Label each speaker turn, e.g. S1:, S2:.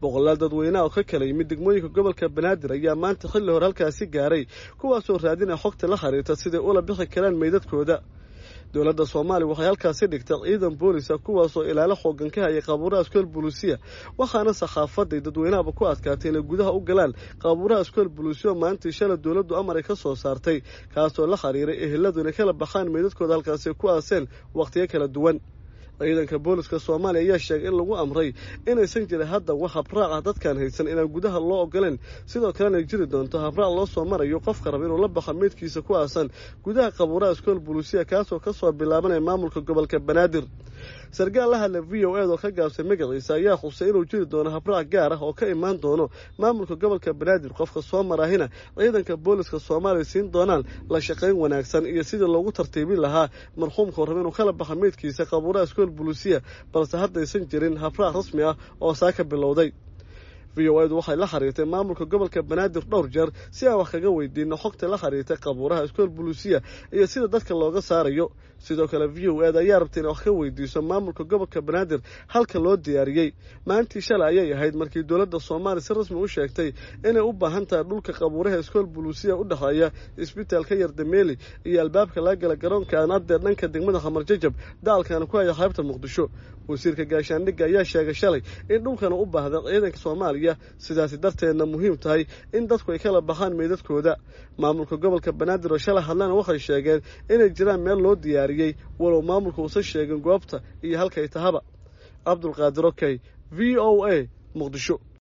S1: boqolaal dadweyneha oo ka kala yimid degmooyinka gobolka banaadir ayaa maanta xilli hore halkaasi gaaray kuwaasoo raadinaya xogta la xiriirta siday ula bixi karaan meydadkooda dowladda soomaaliya waxay halkaasi dhigtay ciidan boolisa kuwaasoo ilaalo xoogan ka hayay qaabuuraha iskool buluusiya waxaana saxaafaday dadweynahaba ku adkaatay inay gudaha u galaan qaabuuraha iskool buluusiya maalintii shalay dowladdu amar ay ka soo saartay kaasoo la xiriiray eheladu inay kala baxaan meydadkooda halkaasi ku aaseen wakhtiyo kala duwan ciidanka booliska soomaaliya ayaa sheegay in lagu amray inaysan jirin hadda wax habraac ah dadkaan haysan inaan gudaha loo ogoleen sidoo kalena ay jiri doonto habraac loo soo marayo qofka raba inuu la baxo meydkiisa ku aasan gudaha qabuuraha iskool buluusiya kaasoo kasoo bilaabanaya maamulka gobolka banaadir sarkaal la hadla v o ed oo ka gaabsay magaciisa ayaa xusay inuu jiri doono habraac gaar ah oo ka imaan doono maamulka gobolka banaadir qofka soo marahina ciidanka booliska soomaaliya siin doonaan la shaqayn wanaagsan iyo sidii loogu tartiibin lahaa marxuumka raba inuu kala baxo meydkiisa qabuuraha iskool buluusiya balse haddaysan jirin habraac rasmi ah oo saa ka bilowday v o edu waxay la xiriirtay maamulka gobolka banaadir dhowr jeer si aan wax kaga weydiino xogta la xiriirtay qabuuraha iskool buluusiya iyo sida dadka looga saarayo sidoo kale v o ed ayaa rabtay inay wax ka weydiiso maamulka gobolka banaadir halka loo diyaariyey maalintii shalay ayay ahayd markii dowladda soomaaliya si rasmi u sheegtay inay u baahan tahay dhulka qabuuraha iskool buluusiya u dhexeeya isbitaalka yardameeli iyo albaabka laga gala garoonka aanadee dhanka degmada khamar jajab dacalkaana ku haya qaybta muqdisho wasiirka gaashaandhigga ayaa sheegay shalay in dhulkana u baahda ciidanka soomaaliya sidaasi darteedna muhiim tahay in dadku ay kala baxaan meydadkooda maamulka gobolka banaadir oo shalay hadlana waxay sheegeen inay jiraan meel loo diyaariyey walow maamulka uusan sheegin goobta iyo halkay tahaba cabdulqaadir okey v o a muqdisho